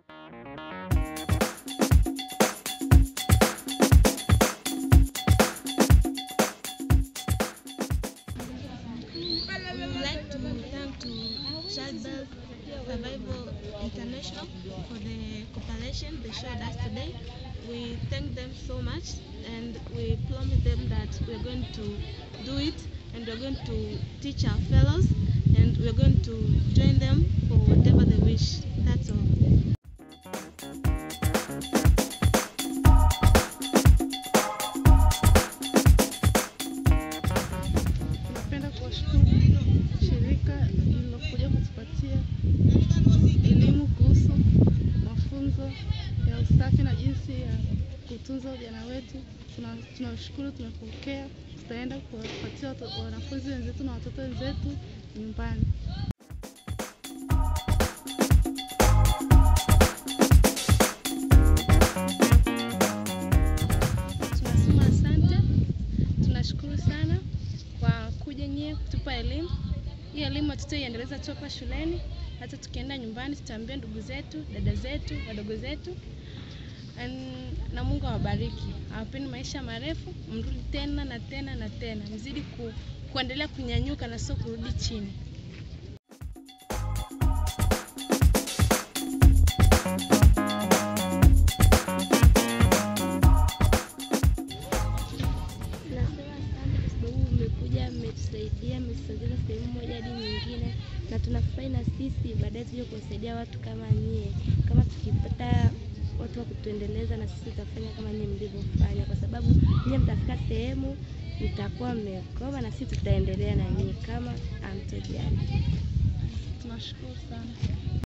We would like to thank to Childbirth Survival International for the cooperation they showed us today. We thank them so much and we promise them that we're going to do it and we're going to teach our fellows and we're going to join them for whatever they wish. That's all. Napenda kuwashukuru shirika lililokuja kutupatia elimu kuhusu mafunzo ya usafi na jinsi ya kutunza ujana wetu. Tuna- Tunashukuru, tumepokea, tutaenda kuwapatia watu- wanafunzi wenzetu na watoto wenzetu nyumbani. Tunasema asante, tunashukuru sana kwa kuja nyie kutupa elimu. Hii elimu hatutaiendeleza tu hapa shuleni, hata tukienda nyumbani tutaambia ndugu zetu, dada zetu, wadogo zetu. An- Na Mungu awabariki, awapeni maisha marefu, mrudi tena na tena na tena, mzidi ku, kuendelea kunyanyuka na sio kurudi chini. Tunasema asante kwa sababu mmekuja, mmetusaidia, mmetusogeza sehemu moja hadi nyingine, na tunafurahi na sisi baadaye tuje kuwasaidia watu kama nyie. Kama tukipata watu wa kutuendeleza, na sisi tutafanya kama nyie mlivyofanya, kwa sababu nyie mtafika sehemu mtakuwa mmekoma, na sisi tutaendelea na nyie kama amtojali. Tunashukuru sana.